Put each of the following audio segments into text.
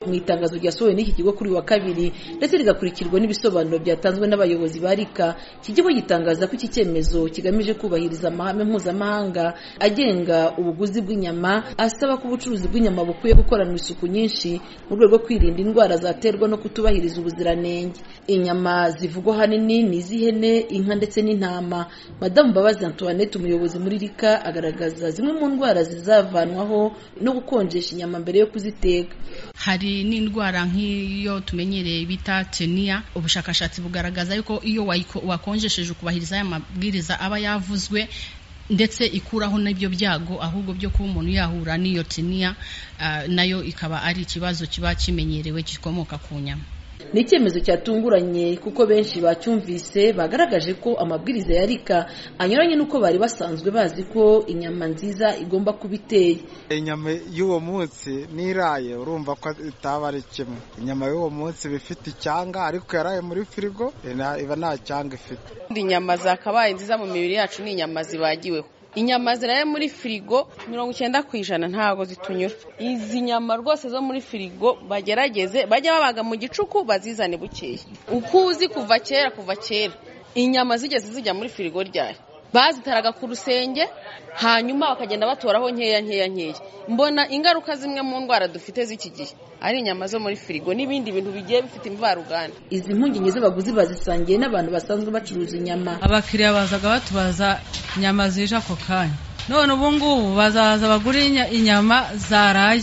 mu itangazo ryasohowe n'iki kigo kuri wa kabiri ndetse rigakurikirwa n'ibisobanuro byatanzwe n'abayobozi ba rika iki kigo gitangaza ko iki cyemezo kigamije kubahiriza amahame mpuzamahanga agenga ubuguzi bw'inyama asaba ko ubucuruzi bw'inyama bukwiye gukoranwa isuku nyinshi mu rwego rwo kwirinda indwara zaterwa no kutubahiriza ubuziranenge inyama zivugwa ahanini ni iz'ihene inka ndetse n'intama madamu mbabazi antoinette umuyobozi muri rika agaragaza zimwe mu ndwara zizavanwaho no gukonjesha inyama mbere yo kuziteka hari n'indwara nk'iyo tumenyereye bita teniya ubushakashatsi bugaragaza yuko iyo wayiko- wakonjesheje ukubahiriza aya mabwiriza aba yavuzwe ndetse ikuraho n'ibyo byago ahubwo byo kuba umuntu yahura n'iyo teniya ah, nayo ikaba ari ikibazo kiba kimenyerewe gikomoka ku nyama ni icyemezo cyatunguranye kuko benshi bacyumvise bagaragaje ko amabwiriza ya rika anyuranye n'uko bari basanzwe bazi ko inyama nziza igomba kuba iteye inyama y'uwo munsi n'iraye urumva ko itaba ari kimwe inyama y'uwo munsi iba ifite icyanga ariko yaraye muri firigo ina- iba nta cyanga ifite inyama zakabaye nziza mu mibiri yacu ni inyama zibagiweho inyama ziraye muri firigo mirongo icyenda ku ijana ntabwo zitunyura izi nyama rwose zo muri firigo bagerageze bajya babaga mu gicuku bazizane bukeye uko uzi kuva kera kuva kera inyama zigeze zijya muri firigo ryari bazitaraga ku rusenge hanyuma bakagenda batoraho nkeya nkeya nkeya mbona ingaruka zimwe mu ndwara dufite z'iki gihe ari inyama zo muri firigo n'ibindi bintu bigiye bifite imvaruganda izi mpungenge z'abaguzi bazisangiye n'abantu basanzwe bacuruza inyama abakiriya bazaga batubaza inyama zije ako kanya none ubu ngubu bazaza bagura inya- inyama zaraye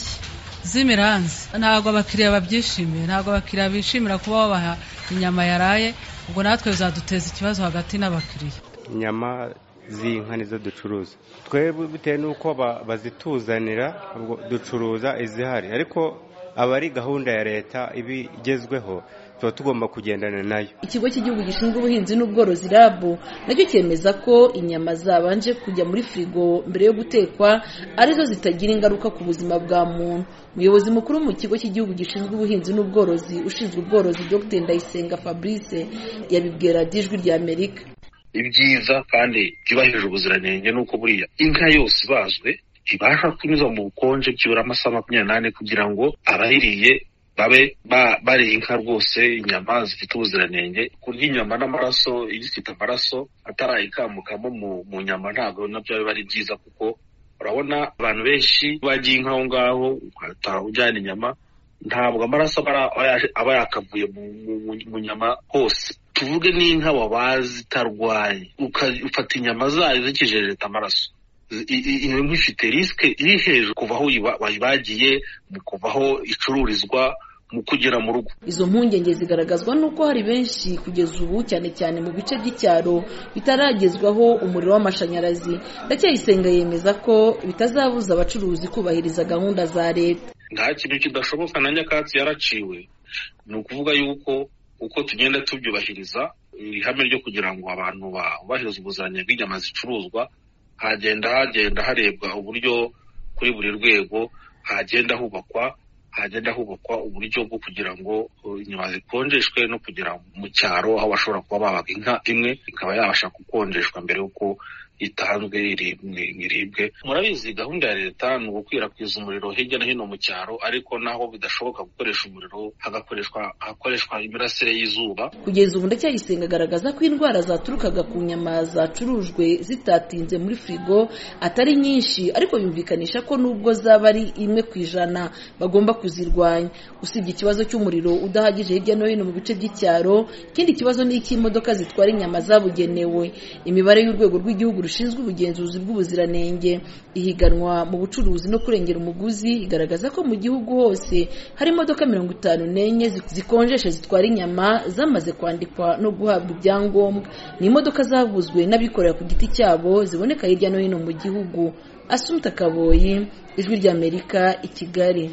z'imiranzi ntabwo abakiriya babyishimiye ntabwo abakiriya bishimira kuba babaha inyama yaraye ubwo natwe bizaduteza ikibazo hagati n'abakiriya inyama z'inka nizo ducuruza twebwe bitewe n'uko ba- bazituzanira ubwo ducuruza izihari ariko aba ari gahunda ya leta iba igezweho tuba tugomba kugendana nayo ikigo cy'igihugu gishinzwe ubuhinzi n'ubworozi rab nacyo cyemeza ko inyama zabanje kujya muri firigo mbere yo gutekwa arizo zitagira ingaruka ku buzima bwa muntu umuyobozi mukuru mu kigo cy'igihugu gishinzwe ubuhinzi n'ubworozi ushinzwe ubworozi dr ndayisenga fabrice yabibwira dijwi rya amerika ibyiza kandi byubahirije ubuziranenge nuko buriya inka yose ibazwe ibasha kunyuzwa mu bukonje byibura amasaha makumyabiri n'ane kugira ngo abayiriye babe ba- bariye inka rwose inyama zifite ubuziranenge kurya inyama n'amaraso iyo ifite amaraso atarayikambukamo mu, mu nyama ntabwo nabyo biba ari byiza kuko urabona abantu benshi bagiye inka aho ngaho ugahita ujyana inyama ntabwo amaraso aba ari- aba yaje- aba yakavuye mu- mu- mu- mu nyama hose tuvuge n'inka wabazi itarwaye uka- ufata inyama zayo zikijereta amaraso Z- i- i- iyo nka ifite risike iri hejuru kuva aho uyiba- wayibagiye mu kuva aho icururizwa mu kugera mu rugo izo mpungenge zigaragazwa n'uko hari benshi kugeza ubu cyane cyane mu bice by'icyaro bitaragezwaho umuriro w'amashanyarazi ndacyayisenga yemeza ko bitazabuza abacuruzi kubahiriza gahunda za leta nta kintu kidashoboka na nyakatsi yaraciwe ni ukuvuga yuko uko tugenda tubyubahiriza iri hame ryo kugira ngo abantu bubahirize ubuziranenge bw'inyama zicuruzwa hagenda hagenda harebwa uburyo kuri buri rwego hagenda hubakwa hagenda hubakwa uburyo bwo kugira ngo uh, inyama zikonjeshwe no kugera mu cyaro aho bashobora kuba babaga inka imwe ikaba yabasha gukonjeshwa mbere y'uko itanzwe iri- ngo iribwe murabizi gahunda ya leta ni ugukwirakwiza umuriro hirya no hino mu cyaro ariko naho bidashoboka gukoresha umuriro hagakoreshwa hakoreshwa imirasire y'izuba kugeza ubu ndacyayisenga agaragaza ko indwara zaturukaga ku nyama zacurujwe zitatinze muri firigo atari nyinshi ariko yumvikanisha ko nubwo zaba ari imwe ku ijana bagomba kuzirwanya usibye ikibazo cy'umuriro udahagije hirya no hino mu bice by'icyaro ikindi kibazo ni icy'imodoka zitwara inyama zabugenewe imibare y'urwego rw'igihugu rushinzwe ubugenzuzi bw'ubuziranenge ihiganwa mu bucuruzi no kurengera umuguzi igaragaza ko mu gihugu hose hari imodoka mirongo itanu n'enye zi- zikonjesha zitwara inyama zamaze kwandikwa no guhabwa ibyangombwa ni imodoka zaguzwe n'abikorera ku giti cyabo ziboneka hirya no hino mu gihugu asumta kaboyi ijwi ry'amerika i kigali